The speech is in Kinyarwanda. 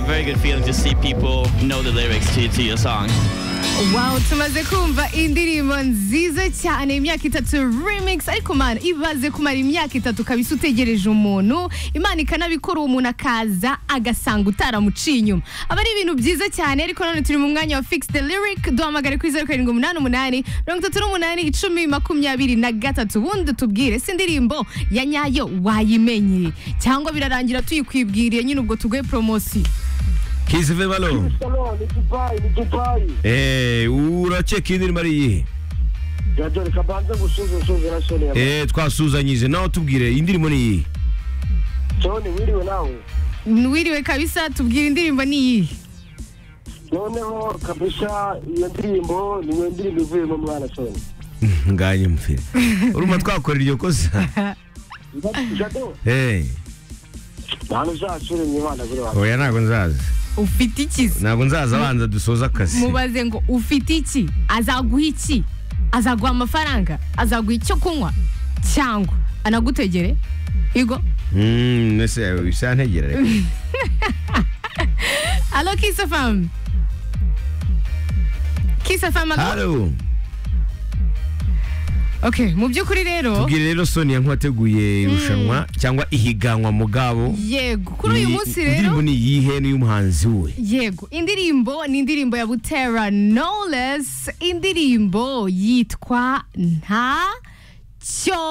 very good feeling to see people know the lyrics to, to your songs. Wow tumaze kumva indirimbo nziza cyane imyaka itatu remix ariko man ibaze kumara imyaka itatu kabisa utegereje umuntu imana ikanabikora uwo muntu akaza agasanga utaramuciye inyuma aba ari ibintu byiza cyane ariko none turi mu mwanya wa fix the lyric duhamagare kuri zeru karindwi umunani umunani mirongo itatu n'umunani icumi makumyabiri na gatatu ubundi tubwire si indirimbo ya nyayo wayimenye cyangwa birarangira tuyikwibwiriye nyine ubwo tuguhe poromosiyo kisive balo Salon, ni Dubai, ni Dubai. Eh, urakeka indirimbo ari iyihe Ya dore kabanza gusuza usuza na Sony. ya- Eh, twasuzanyije nawe tubwire indirimbo ni iyihe Sony wiriwe nawe. wiriwe kabisa tubwire indirimbo ni iyihe Noneho kabisa iyo ndirimbo ni iyo ndirimbo ivuyemo mwana Sony. nganye mfire urumva twakora iryo kosa Jado, Eh, ntabwo uzasure mu Imana kuri wawe. oya ntabwo nzaza ufite iki se ntabwo nzaza abanza dusoze akazi mubaze ngo ufite iki azaguha iki azaguha amafaranga azaguha icyo kunywa cyangwa anagutegere igo Mm, ese bisa ntegera reka alo kisafamu kisafamu halo ok mu by'ukuri rero tubwire rero sonia nk'uwateguye irushanwa cyangwa ihiganwa mugabo yego kuri uyu Ni- munsi indirimbo rero ni iyihe n'iy'umuhanzi we yego indirimbo ni indirimbo ya butera knowless indirimbo yitwa nta cyo